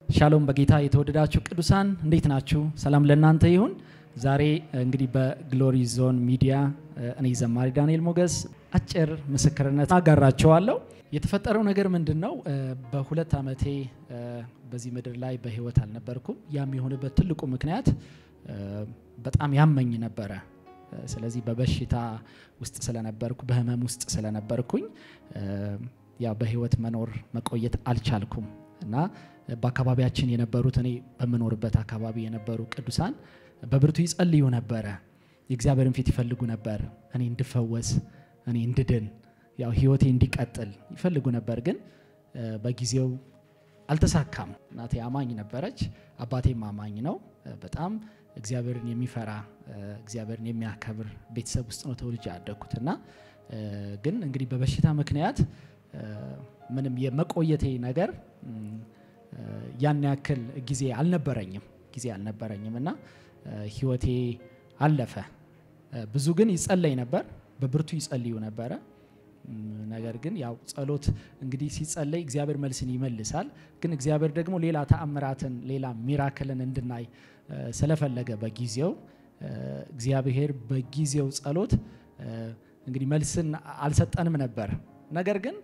ሻሎም በጌታ የተወደዳችሁ ቅዱሳን እንዴት ናችሁ? ሰላም ለእናንተ ይሁን። ዛሬ እንግዲህ በግሎሪ ዞን ሚዲያ እኔ ዘማሪ ዳንኤል ሞገስ አጭር ምስክርነት አጋራቸዋለሁ። የተፈጠረው ነገር ምንድን ነው? በሁለት ዓመቴ በዚህ ምድር ላይ በህይወት አልነበርኩም። ያም የሆነበት ትልቁ ምክንያት በጣም ያመኝ ነበረ። ስለዚህ በበሽታ ውስጥ ስለነበርኩ በህመም ውስጥ ስለነበርኩኝ ያው በህይወት መኖር መቆየት አልቻልኩም እና በአካባቢያችን የነበሩት እኔ በምኖርበት አካባቢ የነበሩ ቅዱሳን በብርቱ ይጸልዩ ነበረ። የእግዚአብሔርን ፊት ይፈልጉ ነበር። እኔ እንድፈወስ፣ እኔ እንድድን፣ ያው ህይወቴ እንዲቀጥል ይፈልጉ ነበር። ግን በጊዜው አልተሳካም። እናቴ አማኝ ነበረች፣ አባቴም አማኝ ነው። በጣም እግዚአብሔርን የሚፈራ እግዚአብሔርን የሚያከብር ቤተሰብ ውስጥ ነው ተወልጄ ያደግኩት እና ግን እንግዲህ በበሽታ ምክንያት ምንም የመቆየቴ ነገር ያን ያክል ጊዜ አልነበረኝም ጊዜ አልነበረኝም እና ህይወቴ አለፈ። ብዙ ግን ይጸለይ ነበር፣ በብርቱ ይጸልዩ ነበረ። ነገር ግን ያው ጸሎት እንግዲህ ሲጸለይ እግዚአብሔር መልስን ይመልሳል። ግን እግዚአብሔር ደግሞ ሌላ ተአምራትን ሌላ ሚራክልን እንድናይ ስለፈለገ በጊዜው እግዚአብሔር በጊዜው ጸሎት እንግዲህ መልስን አልሰጠንም ነበር። ነገር ግን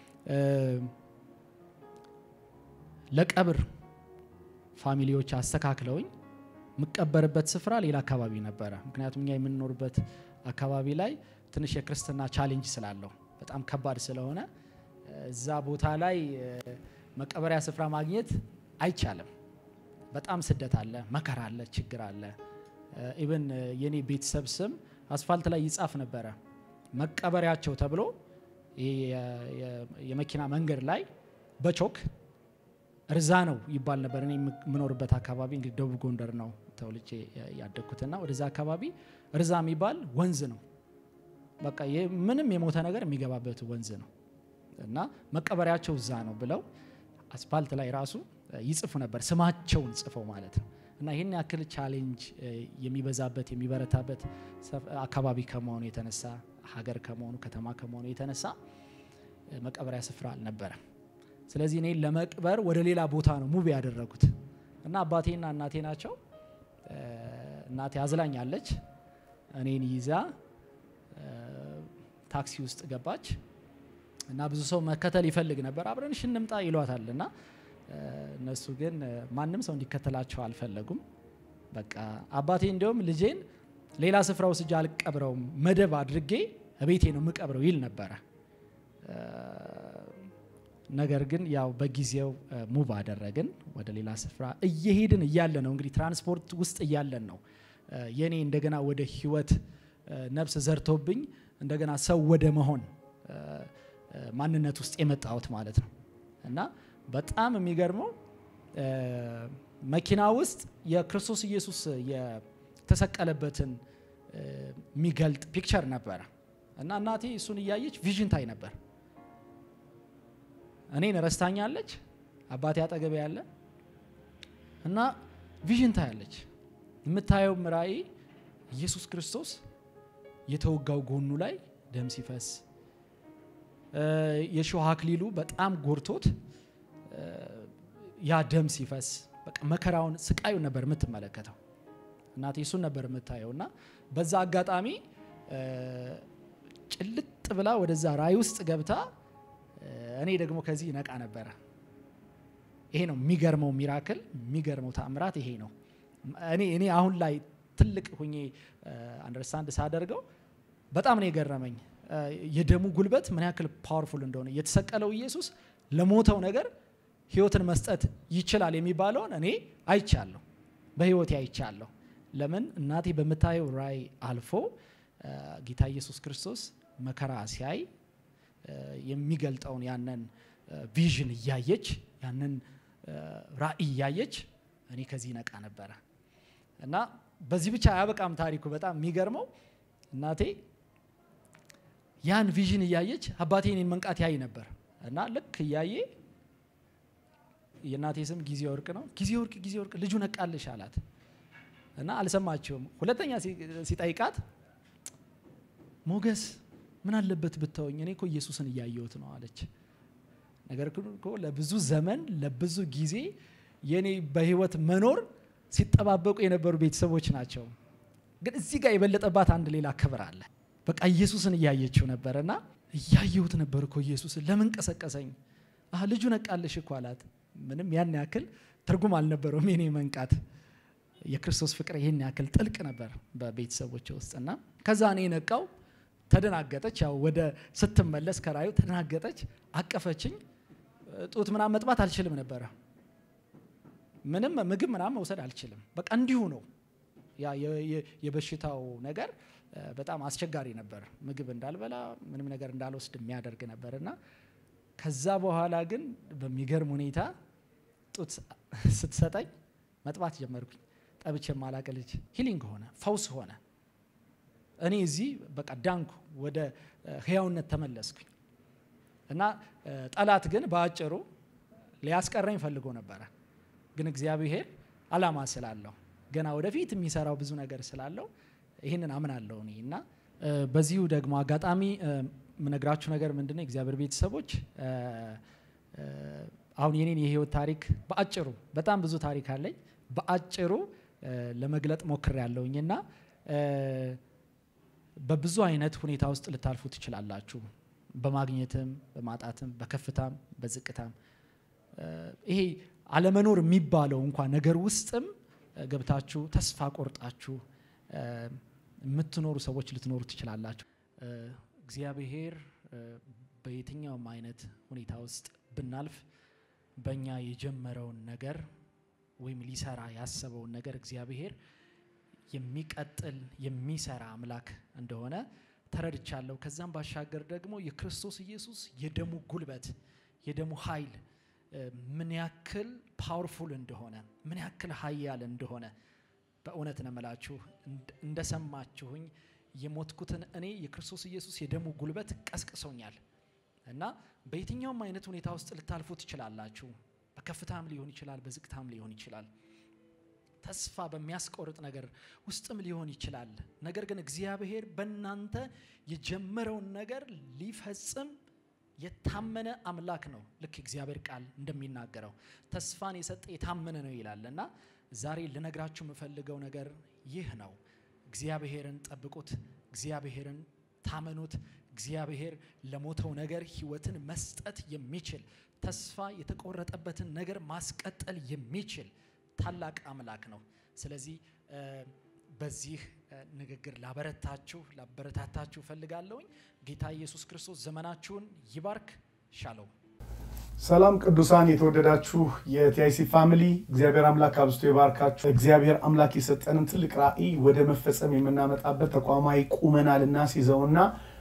ለቀብር ፋሚሊዎች አስተካክለውኝ የምቀበርበት ስፍራ ሌላ አካባቢ ነበረ። ምክንያቱም እኛ የምንኖርበት አካባቢ ላይ ትንሽ የክርስትና ቻሌንጅ ስላለው በጣም ከባድ ስለሆነ እዛ ቦታ ላይ መቀበሪያ ስፍራ ማግኘት አይቻልም። በጣም ስደት አለ፣ መከራ አለ፣ ችግር አለ። ኢቨን የኔ ቤተሰብ ስም አስፋልት ላይ ይጻፍ ነበረ መቀበሪያቸው ተብሎ የመኪና መንገድ ላይ በቾክ እርዛ ነው ይባል ነበር። እኔ የምኖርበት አካባቢ እንግዲህ ደቡብ ጎንደር ነው ተወልጄ ያደግኩትና ወደዛ አካባቢ እርዛ የሚባል ወንዝ ነው። በቃ ምንም የሞተ ነገር የሚገባበት ወንዝ ነው እና መቀበሪያቸው እዛ ነው ብለው አስፋልት ላይ ራሱ ይጽፉ ነበር፣ ስማቸውን ጽፈው ማለት ነው። እና ይህን ያክል ቻሌንጅ የሚበዛበት የሚበረታበት አካባቢ ከመሆኑ የተነሳ ሀገር ከመሆኑ ከተማ ከመሆኑ የተነሳ መቀበሪያ ስፍራ አልነበረም። ስለዚህ እኔ ለመቅበር ወደ ሌላ ቦታ ነው ሙቭ ያደረጉት እና አባቴና እናቴ ናቸው። እናቴ አዝላኛለች። እኔን ይዛ ታክሲ ውስጥ ገባች እና ብዙ ሰው መከተል ይፈልግ ነበር። አብረንሽ እንምጣ ይሏታል እና እነሱ ግን ማንም ሰው እንዲከተላቸው አልፈለጉም። በቃ አባቴ እንዲሁም ልጄን ሌላ ስፍራ ወስጄ አልቀብረውም፣ መደብ አድርጌ ቤቴ ነው የምቀብረው ይል ነበረ። ነገር ግን ያው በጊዜው ሙቭ አደረግን ወደ ሌላ ስፍራ እየሄድን እያለ ነው እንግዲህ ትራንስፖርት ውስጥ እያለን ነው የኔ እንደገና ወደ ህይወት ነፍስ ዘርቶብኝ እንደገና ሰው ወደ መሆን ማንነት ውስጥ የመጣሁት ማለት ነው። እና በጣም የሚገርመው መኪና ውስጥ የክርስቶስ ኢየሱስ የተሰቀለበትን የሚገልጥ ፒክቸር ነበረ እና እናቴ እሱን እያየች ቪዥን ታይ ነበር። እኔን ረስታኛለች። አባቴ አጠገቤ ያለ እና ቪዥን ታያለች። የምታየው ራእይ ኢየሱስ ክርስቶስ የተወጋው ጎኑ ላይ ደም ሲፈስ የሾህ አክሊሉ በጣም ጎርቶት ያ ደም ሲፈስ በቃ መከራውን ስቃዩን ነበር የምትመለከተው። እናቴ እሱን ነበር የምታየው እና በዛ አጋጣሚ ጭልጥ ብላ ወደዛ ራእይ ውስጥ ገብታ እኔ ደግሞ ከዚህ ነቃ ነበረ። ይሄ ነው የሚገርመው ሚራክል፣ የሚገርመው ተአምራት ይሄ ነው። እኔ እኔ አሁን ላይ ትልቅ ሁኜ አንደርስታንድ ሳደርገው በጣም ነው የገረመኝ የደሙ ጉልበት ምን ያክል ፓወርፉል እንደሆነ የተሰቀለው ኢየሱስ ለሞተው ነገር ህይወትን መስጠት ይችላል የሚባለውን እኔ አይቻለሁ፣ በህይወቴ አይቻለሁ። ለምን እናቴ በምታየው ራእይ አልፎ ጌታ ኢየሱስ ክርስቶስ መከራ ሲያይ የሚገልጠውን ያንን ቪዥን እያየች ያንን ራእይ እያየች እኔ ከዚህ ነቃ ነበረ እና በዚህ ብቻ አያበቃም ታሪኩ። በጣም የሚገርመው እናቴ ያን ቪዥን እያየች አባቴ እኔን መንቃት ያይ ነበር እና ልክ እያየ የእናቴ ስም ጊዜ ወርቅ ነው። ጊዜ ወርቅ ጊዜ ወርቅ ልጁ ነቃልሽ አላት እና አልሰማችውም። ሁለተኛ ሲጠይቃት ሞገስ ምን አለበት ብታወኝ፣ እኔ እኮ ኢየሱስን እያየሁት ነው አለች። ነገር ግን እኮ ለብዙ ዘመን ለብዙ ጊዜ የኔ በህይወት መኖር ሲጠባበቁ የነበሩ ቤተሰቦች ናቸው። ግን እዚህ ጋር የበለጠባት አንድ ሌላ ክብር አለ። በቃ ኢየሱስን እያየችው ነበር እና እያየሁት ነበር እኮ ኢየሱስን ለምን ቀሰቀሰኝ? አህ ልጁ ነቃለሽ እኮ አላት። ምንም ያን ያክል ትርጉም አልነበረውም የኔ መንቃት። የክርስቶስ ፍቅር ይህን ያክል ጥልቅ ነበር በቤተሰቦች ውስጥ እና ከዛ እኔ ነቃው። ተደናገጠች። ያው ወደ ስትመለስ ከራዩ ተደናገጠች፣ አቀፈችኝ። ጡት ምናምን መጥባት አልችልም ነበረ። ምንም ምግብ ምናምን መውሰድ አልችልም። በቃ እንዲሁ ነው። ያ የበሽታው ነገር በጣም አስቸጋሪ ነበር። ምግብ እንዳልበላ ምንም ነገር እንዳልወስድ የሚያደርግ ነበር እና ከዛ በኋላ ግን በሚገርም ሁኔታ ጡት ስትሰጠኝ መጥባት ጀመርኩኝ። ጠብቼ የማላቅ ልጅ ሂሊንግ ሆነ፣ ፈውስ ሆነ። እኔ እዚህ በቃ ዳንኩ፣ ወደ ህያውነት ተመለስኩኝ እና ጠላት ግን በአጭሩ ሊያስቀረኝ ፈልጎ ነበረ። ግን እግዚአብሔር አላማ ስላለው ገና ወደፊት የሚሰራው ብዙ ነገር ስላለው ይህንን አምናለሁ እኔ እና በዚሁ ደግሞ አጋጣሚ የምነግራችሁ ነገር ምንድን ነው እግዚአብሔር ቤተሰቦች አሁን የኔን የህይወት ታሪክ በአጭሩ በጣም ብዙ ታሪክ አለኝ በአጭሩ ለመግለጥ ሞክር ያለውኝ እና በብዙ አይነት ሁኔታ ውስጥ ልታልፉ ትችላላችሁ። በማግኘትም፣ በማጣትም፣ በከፍታም፣ በዝቅታም ይሄ አለመኖር የሚባለው እንኳ ነገር ውስጥም ገብታችሁ ተስፋ ቆርጣችሁ የምትኖሩ ሰዎች ልትኖሩ ትችላላችሁ። እግዚአብሔር በየትኛውም አይነት ሁኔታ ውስጥ ብናልፍ በእኛ የጀመረውን ነገር ወይም ሊሰራ ያሰበውን ነገር እግዚአብሔር የሚቀጥል የሚሰራ አምላክ እንደሆነ ተረድቻለሁ። ከዛም ባሻገር ደግሞ የክርስቶስ ኢየሱስ የደሙ ጉልበት የደሙ ኃይል ምን ያክል ፓወርፉል እንደሆነ ምን ያክል ኃያል እንደሆነ በእውነት ነው የምላችሁ። እንደሰማችሁኝ የሞትኩትን እኔ የክርስቶስ ኢየሱስ የደሙ ጉልበት ቀስቅሶኛል እና በየትኛውም አይነት ሁኔታ ውስጥ ልታልፉ ትችላላችሁ። በከፍታም ሊሆን ይችላል፣ በዝቅታም ሊሆን ይችላል። ተስፋ በሚያስቆርጥ ነገር ውስጥም ሊሆን ይችላል። ነገር ግን እግዚአብሔር በእናንተ የጀመረውን ነገር ሊፈጽም የታመነ አምላክ ነው። ልክ እግዚአብሔር ቃል እንደሚናገረው ተስፋን የሰጠ የታመነ ነው ይላል እና ዛሬ ልነግራችሁ የምፈልገው ነገር ይህ ነው። እግዚአብሔርን ጠብቁት፣ እግዚአብሔርን ታመኑት። እግዚአብሔር ለሞተው ነገር ሕይወትን መስጠት የሚችል ተስፋ የተቆረጠበትን ነገር ማስቀጠል የሚችል ታላቅ አምላክ ነው። ስለዚህ በዚህ ንግግር ላበረታችሁ ላበረታታችሁ እፈልጋለሁኝ። ጌታ ኢየሱስ ክርስቶስ ዘመናችሁን ይባርክ። ሻለው ሰላም ቅዱሳን የተወደዳችሁ የቲአይሲ ፋሚሊ እግዚአብሔር አምላክ አብዝቶ ይባርካችሁ። እግዚአብሔር አምላክ የሰጠንን ትልቅ ራዕይ ወደ መፈጸም የምናመጣበት ተቋማዊ ቁመና ልናስይዘውና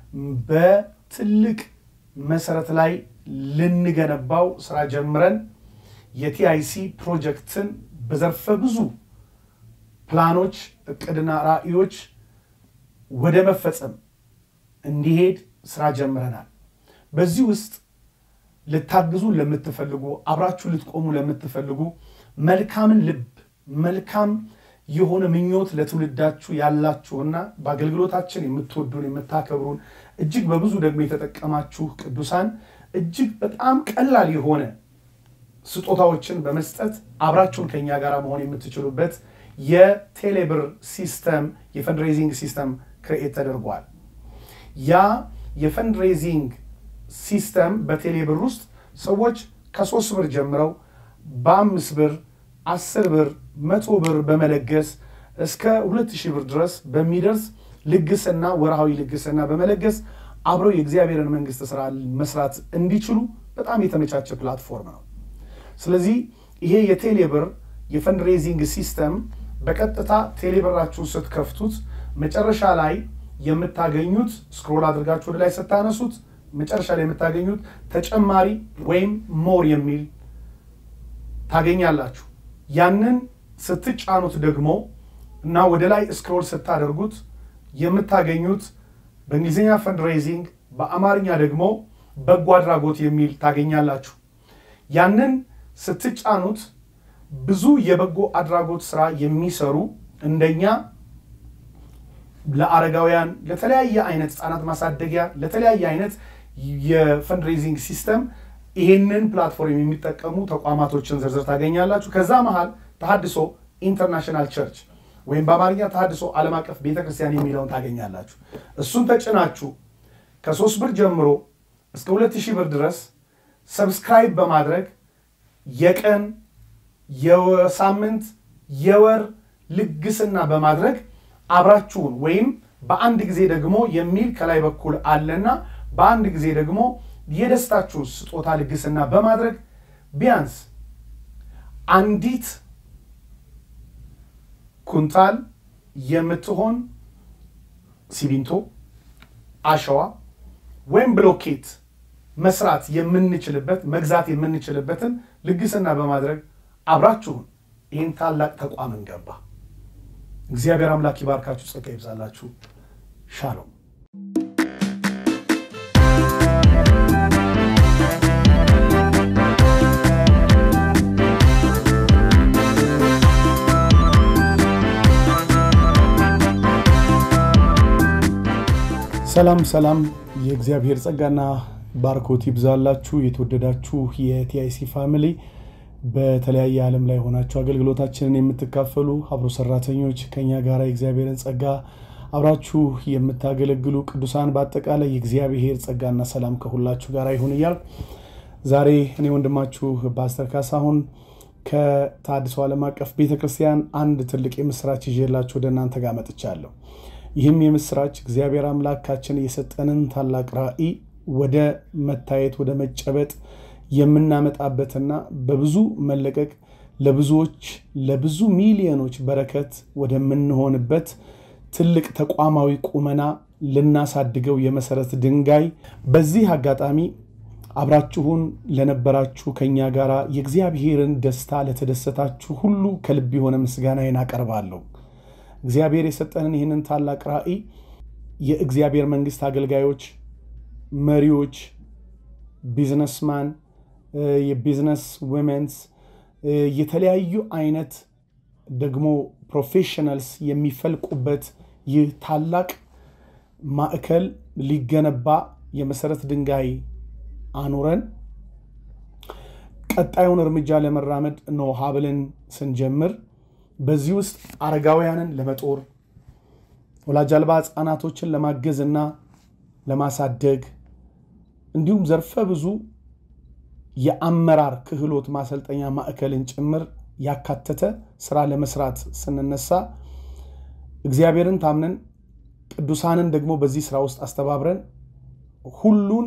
በትልቅ መሰረት ላይ ልንገነባው ስራ ጀምረን የቲአይሲ ፕሮጀክትን በዘርፈ ብዙ ፕላኖች፣ እቅድና ራዕዮች ወደ መፈጸም እንዲሄድ ስራ ጀምረናል። በዚህ ውስጥ ልታግዙ ለምትፈልጉ አብራችሁ ልትቆሙ ለምትፈልጉ መልካምን ልብ መልካም የሆነ ምኞት ለትውልዳችሁ ያላችሁና በአገልግሎታችን የምትወዱን የምታከብሩን እጅግ በብዙ ደግሞ የተጠቀማችሁ ቅዱሳን እጅግ በጣም ቀላል የሆነ ስጦታዎችን በመስጠት አብራችሁን ከኛ ጋር መሆን የምትችሉበት የቴሌብር ሲስተም የፈንድሬዚንግ ሲስተም ክርኤት ተደርጓል። ያ የፈንድሬዚንግ ሲስተም በቴሌብር ውስጥ ሰዎች ከሶስት ብር ጀምረው በአምስት ብር አስር ብር መቶ ብር በመለገስ እስከ ሁለት ሺህ ብር ድረስ በሚደርስ ልግስና ወርሃዊ ልግስና በመለገስ አብረው የእግዚአብሔርን መንግስት ስራ መስራት እንዲችሉ በጣም የተመቻቸ ፕላትፎርም ነው። ስለዚህ ይሄ የቴሌብር የፈንድሬዚንግ ሲስተም በቀጥታ ቴሌብራችሁን ስትከፍቱት መጨረሻ ላይ የምታገኙት ስክሮል አድርጋችሁ ወደ ላይ ስታነሱት መጨረሻ ላይ የምታገኙት ተጨማሪ ወይም ሞር የሚል ታገኛላችሁ። ያንን ስትጫኑት ደግሞ እና ወደ ላይ ስክሮል ስታደርጉት የምታገኙት በእንግሊዝኛ ፈንድሬዚንግ በአማርኛ ደግሞ በጎ አድራጎት የሚል ታገኛላችሁ። ያንን ስትጫኑት ብዙ የበጎ አድራጎት ስራ የሚሰሩ እንደኛ ለአረጋውያን፣ ለተለያየ አይነት ህጻናት ማሳደጊያ፣ ለተለያየ አይነት የፈንድሬዚንግ ሲስተም ይህንን ፕላትፎርም የሚጠቀሙ ተቋማቶችን ዝርዝር ታገኛላችሁ። ከዛ መሃል ተሃድሶ ኢንተርናሽናል ቸርች ወይም በአማርኛ ተሃድሶ ዓለም አቀፍ ቤተክርስቲያን የሚለውን ታገኛላችሁ። እሱን ተጭናችሁ ከሶስት ብር ጀምሮ እስከ ሁለት ሺህ ብር ድረስ ሰብስክራይብ በማድረግ የቀን የሳምንት የወር ልግስና በማድረግ አብራችሁን ወይም በአንድ ጊዜ ደግሞ የሚል ከላይ በኩል አለና በአንድ ጊዜ ደግሞ የደስታችሁን ስጦታ ልግስና በማድረግ ቢያንስ አንዲት ኩንታል የምትሆን ሲሚንቶ፣ አሸዋ ወይም ብሎኬት መስራት የምንችልበት መግዛት የምንችልበትን ልግስና በማድረግ አብራችሁን ይህን ታላቅ ተቋም እንገባ። እግዚአብሔር አምላክ ይባርካችሁ፣ ጸጋ ይብዛላችሁ። ሻሎም። ሰላም ሰላም፣ የእግዚአብሔር ጸጋና ባርኮት ይብዛላችሁ። የተወደዳችሁ የቲአይሲ ፋሚሊ በተለያየ ዓለም ላይ ሆናችሁ አገልግሎታችንን የምትካፈሉ አብሮ ሰራተኞች ከኛ ጋር የእግዚአብሔርን ጸጋ አብራችሁ የምታገለግሉ ቅዱሳን በአጠቃላይ የእግዚአብሔር ጸጋና ሰላም ከሁላችሁ ጋር ይሁን እያል ዛሬ እኔ ወንድማችሁ ፓስተር ካሳሁን ከተሃድሶ ዓለም አቀፍ ቤተክርስቲያን አንድ ትልቅ የምስራች ይዤላችሁ ወደ እናንተ ጋር መጥቻለሁ። ይህም የምስራች እግዚአብሔር አምላካችን የሰጠንን ታላቅ ራዕይ ወደ መታየት ወደ መጨበጥ የምናመጣበትና በብዙ መለቀቅ ለብዙዎች ለብዙ ሚሊዮኖች በረከት ወደምንሆንበት ትልቅ ተቋማዊ ቁመና ልናሳድገው የመሰረት ድንጋይ በዚህ አጋጣሚ አብራችሁን ለነበራችሁ ከኛ ጋር የእግዚአብሔርን ደስታ ለተደሰታችሁ ሁሉ ከልብ የሆነ ምስጋናዬን አቀርባለሁ። እግዚአብሔር የሰጠንን ይህንን ታላቅ ራዕይ የእግዚአብሔር መንግስት አገልጋዮች፣ መሪዎች፣ ቢዝነስማን፣ የቢዝነስ ወመንስ፣ የተለያዩ አይነት ደግሞ ፕሮፌሽናልስ የሚፈልቁበት ይህ ታላቅ ማዕከል ሊገነባ የመሰረት ድንጋይ አኑረን ቀጣዩን እርምጃ ለመራመድ ነው ሀብልን ስንጀምር በዚህ ውስጥ አረጋውያንን ለመጦር ወላጅ አልባ ህፃናቶችን ለማገዝ እና ለማሳደግ እንዲሁም ዘርፈ ብዙ የአመራር ክህሎት ማሰልጠኛ ማዕከልን ጭምር ያካተተ ስራ ለመስራት ስንነሳ እግዚአብሔርን ታምነን ቅዱሳንን ደግሞ በዚህ ስራ ውስጥ አስተባብረን ሁሉን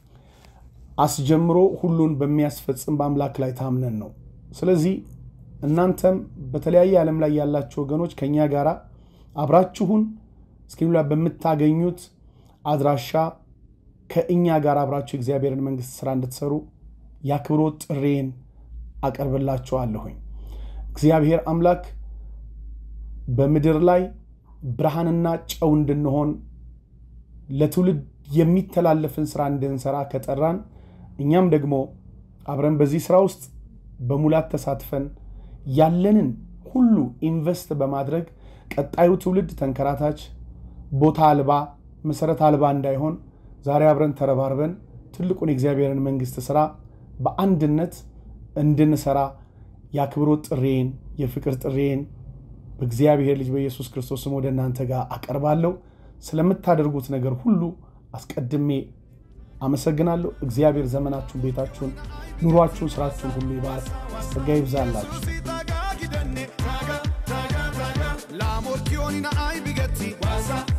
አስጀምሮ ሁሉን በሚያስፈጽም በአምላክ ላይ ታምነን ነው። ስለዚህ እናንተም በተለያየ ዓለም ላይ ያላችሁ ወገኖች ከእኛ ጋር አብራችሁን እስክሪኑ ላይ በምታገኙት አድራሻ ከእኛ ጋር አብራችሁ የእግዚአብሔርን መንግስት ስራ እንድትሰሩ የአክብሮት ጥሬን አቀርብላችኋለሁኝ። እግዚአብሔር አምላክ በምድር ላይ ብርሃንና ጨው እንድንሆን ለትውልድ የሚተላለፍን ስራ እንድንሰራ ከጠራን እኛም ደግሞ አብረን በዚህ ስራ ውስጥ በሙላት ተሳትፈን ያለንን ሁሉ ኢንቨስት በማድረግ ቀጣዩ ትውልድ ተንከራታች፣ ቦታ አልባ፣ መሰረት አልባ እንዳይሆን ዛሬ አብረን ተረባርበን ትልቁን የእግዚአብሔርን መንግስት ስራ በአንድነት እንድንሰራ የአክብሮት ጥሬን የፍቅር ጥሬን በእግዚአብሔር ልጅ በኢየሱስ ክርስቶስ ስም ወደ እናንተ ጋር አቀርባለሁ። ስለምታደርጉት ነገር ሁሉ አስቀድሜ አመሰግናለሁ። እግዚአብሔር ዘመናችሁን፣ ቤታችሁን፣ ኑሯችሁን፣ ስራችሁን ሁሉ ይባርክ። ጸጋ ይብዛላችሁ። La morchioni na ai bigetti